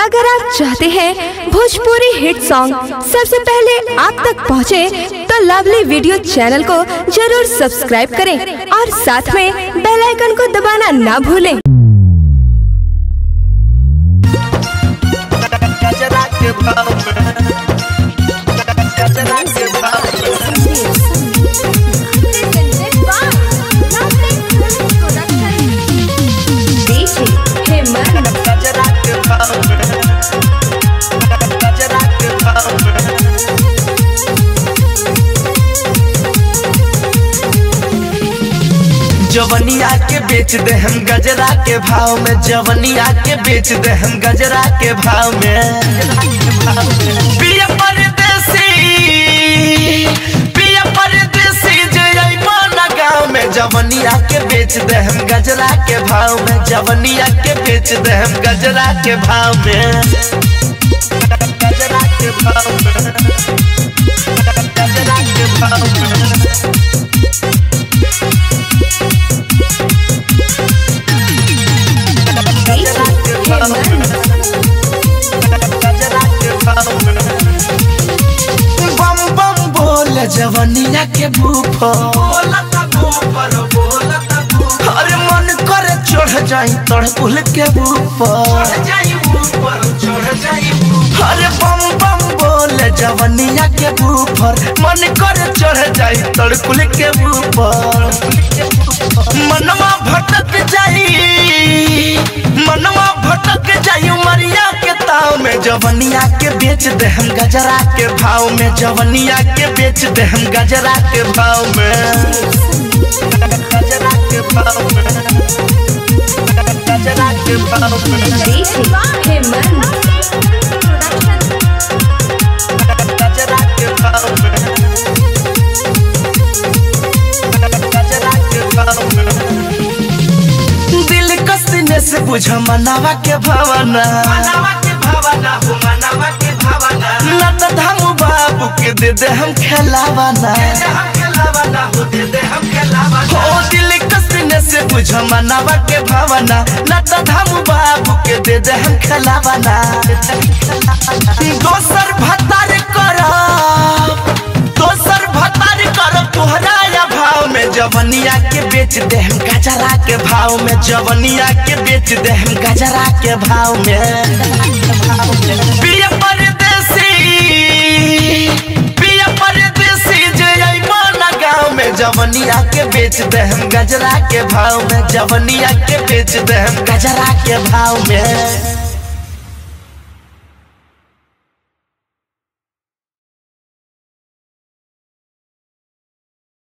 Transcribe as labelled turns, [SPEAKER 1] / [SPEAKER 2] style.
[SPEAKER 1] अगर आप चाहते हैं भोजपुरी हिट सॉन्ग सबसे पहले आप तक पहुंचे, तो लवली वीडियो चैनल को जरूर सब्सक्राइब करें और साथ में बेल आइकन को दबाना ना भूलें
[SPEAKER 2] गजरा के भाव में गजरा के भाव में गजरा के भाव में गजरा के भाव में जवनिया के बेच दे हम गजरा के भाव में जवनिया के बेच दे हम गजरा के भाव में पिया परदेसी पिया परदेसी जइबो ना गाँव में जवनिया के बेच दे हम गजरा के भाव में जवनिया के बेच दे हम गजरा के भाव में गजरा के भाव में गजरा के भाव में गजरा के भाव में गजरा के भाव में बम बम बोल जवनिया के भूफो अरे मन करे चढ़ जाई तड़ पुल के ऊपर अरे बम बम बोल जवनिया के ऊपर मन करे चढ़ जाई तड़ पुल के ऊपर मनवा भटक जाई मनवा भटक जाई उमरिया के ताव में जवनिया के बेच दे हम गजरा के भाव में जवनिया के बेच दे हम गजरा के भाव में गजरा के भाव में गजरा के भाव में गजरा के भाव में गजरा के भाव में दिल कसीने से बुझ मनावा के भावना ना तो धामू बाबू के दे दे हम खेलावाना ओ दिल कसीने से बुझ मनावा के भावना ना तो धामू बाबू के दे दे हम खेलावाना दोसर भतार करब दोसर भतार करब तोहरा या भाव में जवनिया के बेच दे हम गजरा के भाव में जवनिया के बेच दे हम गजरा के भाव में पिया परदेसी पिया परदेसी जे अइबो ना गाँव में जवनिया के बेच दे हम गजरा के भाव में जवनिया के बेच दे हम गजरा के भाव में